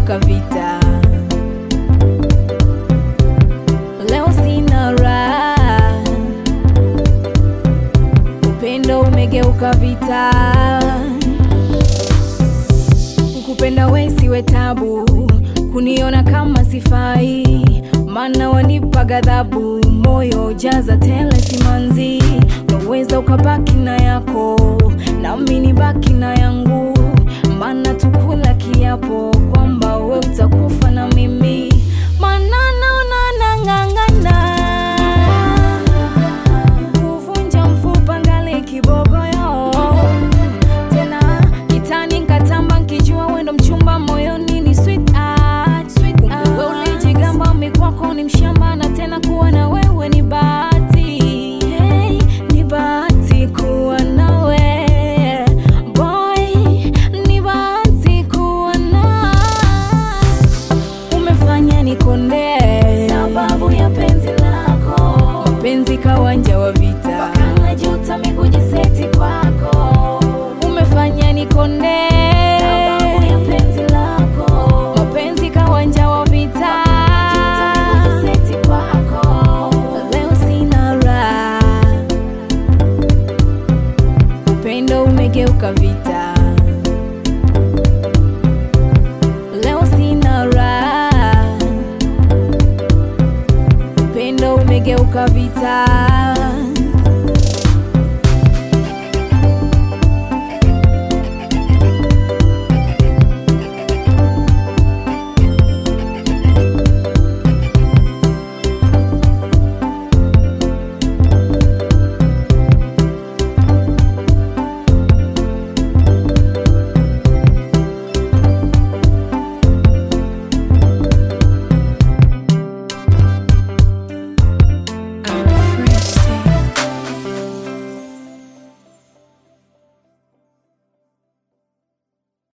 umegeuka vita. Leo sina raha, upendo umegeuka vita. Kukupenda we siwe tabu, kuniona kama sifai, maana wanipa ghadhabu, moyo jaza tele simanzi. Unaweza ukabaki na yako, nami nibaki na yangu, maana tukula kiapo kwamba we utakufa na mimi, maana naona nang'ang'ana kuvunja mfupa ngali kibogoyo tena kitani nkatamba nkijua wendo mchumba moyoni ni sweet art, sweet art. Wewe ulijigamba mikwako ni mshamba na tena kuwa na wewe ni bahati hey, ni bahati kuwa nawe boy, ni bahati kuwa na umefanya nikonde sababu ya penzi lako, mapenzi kawanja wa vita, mpaka najuta mikujiseti kwako, umefanya nikonde sababu ya penzi lako, mapenzi kawanja wa vita, mpaka najuta mikujiseti kwako, leo sina raha, upendo umegeuka vita. Leo sina raha, upendo umegeuka vita.